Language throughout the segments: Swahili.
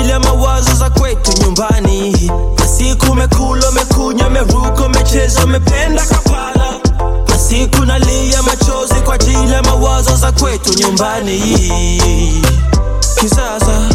ajili ya mawazo za kwetu nyumbani. Masiku umekula, umekunywa, umeruka, umecheza, umependa kapala. Masiku nalia machozi kwa ajili ya mawazo za kwetu nyumbani. Kisasa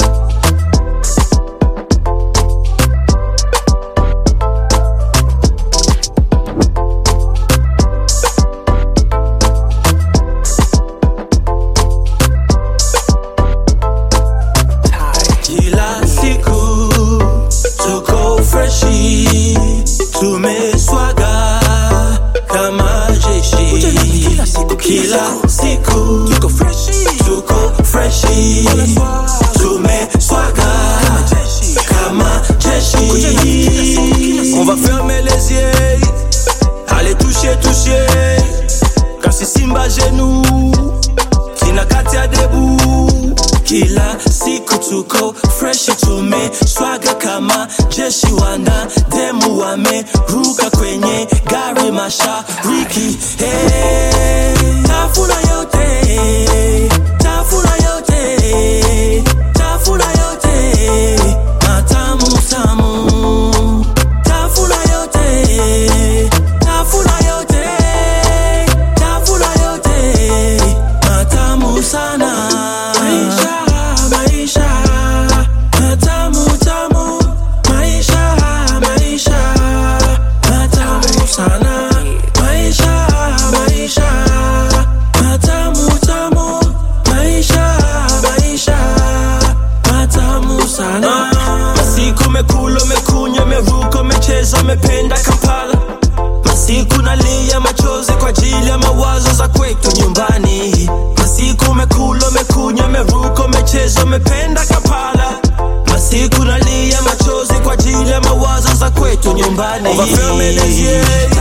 kila siku tuko freshi, tumeswaga kama jeshi. Kila siku tuko freshi, tuko freshi, tumeswaga kama jeshi. On va fermer les yeux, allez toucher, toucher, kasi simba genou kinakati ya debu kila siku tuko freshi tumeswaga kama jeshi wana demu wameruka kwenye gari mashariki hey, tafuna yote tafuna yote tafuna yote matamu tamu tafuna yote tafuna yote tafuna yote matamu sana maisha maisha matamu tamu maisha maisha matamu sana maisha maisha matamu tamu maisha maisha matamu sana masiku umekula umekunywa umeruka umecheza umependa kampala Masiku nalia machozi kwa ajili ya mawazo za kwetu nyumbani. Masiku umekula, umekunywa, umeruka, umecheza, umependa kapala. Masiku nalia machozi kwa ajili ya mawazo za kwetu nyumbani. On va fermer les yeux,